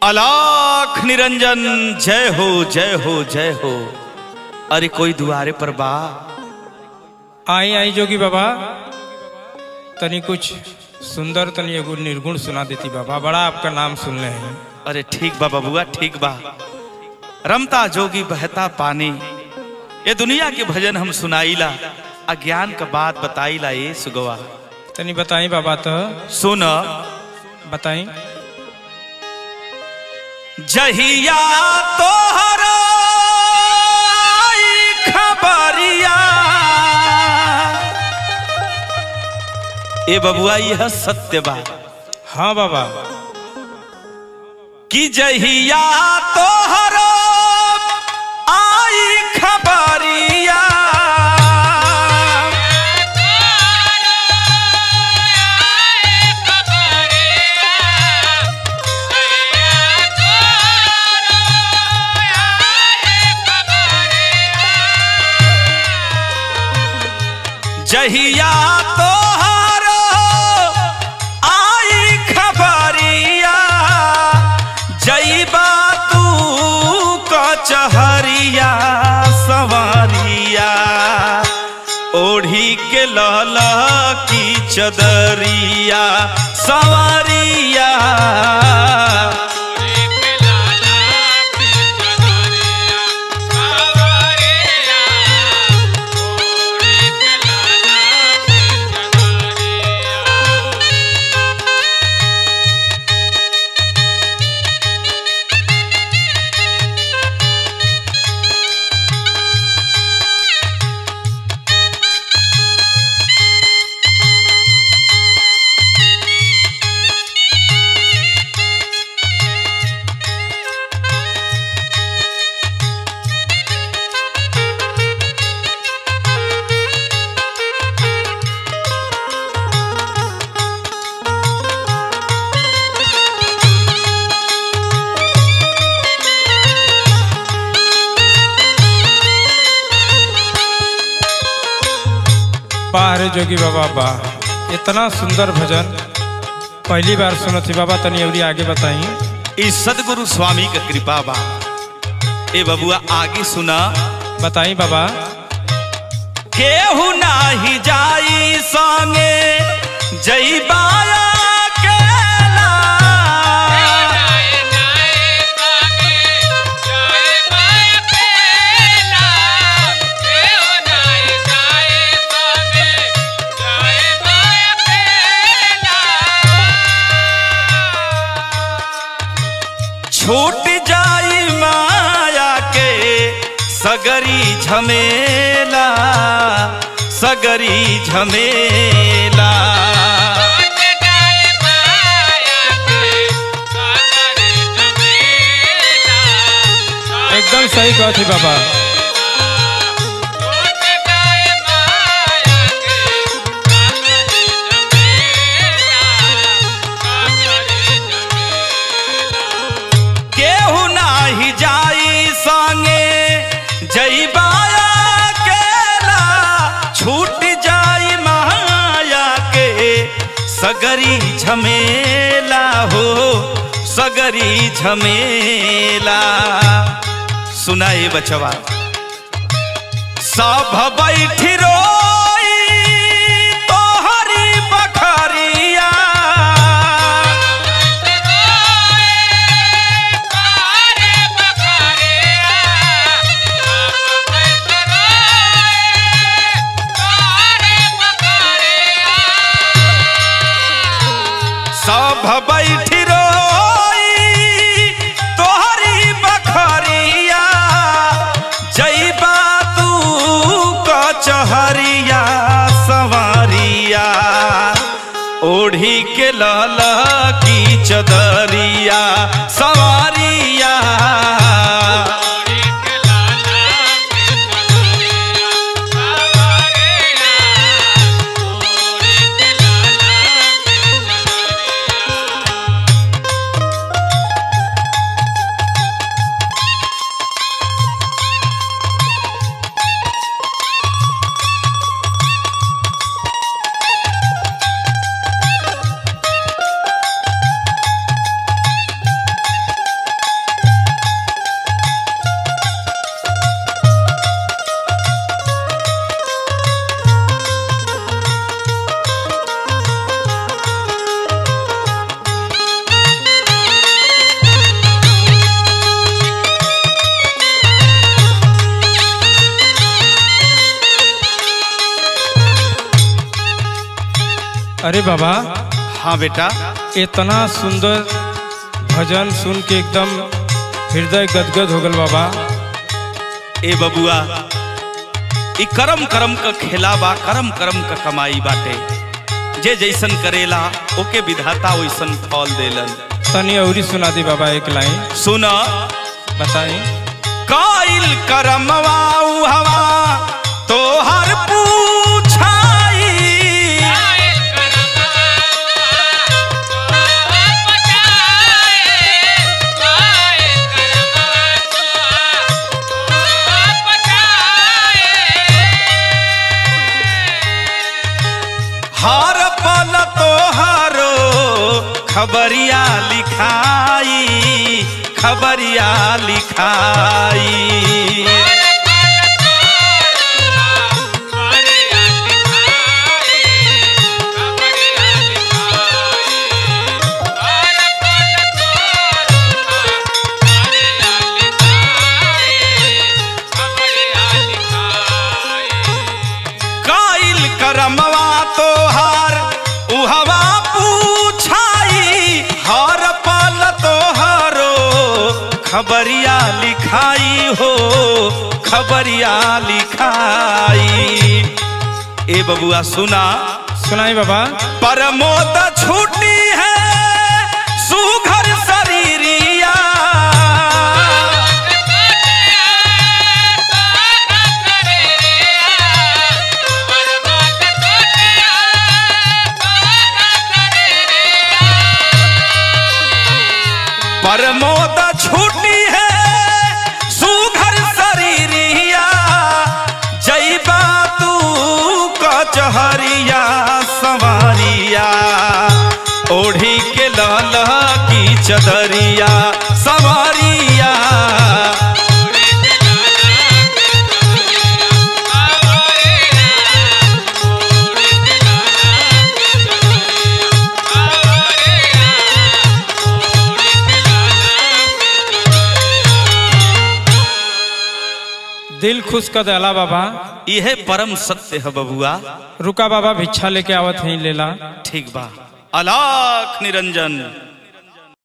अलाख निरंजन जय हो जय हो जय हो अरे कोई दुआरे पर बा आई आई जोगी बाबा तनी कुछ सुंदर तनी एगो निर्गुण सुना देती बाबा बड़ा आपका नाम सुन रहे हैं अरे ठीक बा बबुआ ठीक बा रमता जोगी बहता पानी ये दुनिया के भजन हम सुनाईला अज्ञान का बात बताईला ये सुगवा तनी बताई बाबा तो सुन बताई जहिया तोहर आई खबरिया ए बबुआ यह सत्य बा हाँ बाबा कि जहिया तोहर आई खबरिया जहिया तोहर आई खबरिया जईबा तू कचहरिया सवारिया ओढ़ी के लल की चदरिया सवारिया बाहर जोगी बाबा वाह इतना सुंदर भजन पहली बार सुनो थी बाबा तनी अवरी आगे बताई ई सदगुरु स्वामी का कृपा बा ए बबुआ आगे सुना बताई बाबा केहू नाही जाई संगे जईबाया केला छूट जाई माया के सगरी झमेला सगरी झमेला एकदम सही कहा थी बाबा केहू नाही जाई संगे जईबाया केला छूट जाई माया के सगरी झमेला हो सगरी झमेला सुनाए बचवा सब बैठी रोई तोहरी बखरिया सब बैठी रोई तोहरी बखरिया जईबा तू कचहरिया सवारिया ओढ़ी के लल की चदरिया सवारिया अरे बाबा हाँ बेटा इतना सुंदर भजन सुन के एकदम हृदय गदगद हो गल बाबा ए बबुआ ई करम करम का खेला बा करम करम का कमाई बाटे जे जैसन करेला ओके विधाता वैसन फल देलन तनी अवरी सुना दी बाबा एक लाइन सुन बताई काइल करमवा हवा तोहर पूछाई हर पल तोहरो खबरिया लिखाई खबरिया लिखाई काइल करमवा तोहार उहवा पूछाई हर पल तोहरो खबरिया लिखाई हो खबरिया लिखाई ए बबुआ सुना सुनाई बाबा परमोद छूटी है सुघर शरीरिया परमोद छूटी है सुघर शरीरिया जैबा तू कचहरिया सवारिया ओढ़ी के लाल की चदरिया सवारिया दिल खुश कर देला बाबा यह परम सत्य है बबुआ रुका बाबा भिक्षा लेके आवत ही लेला ठीक बा अलाख निरंजन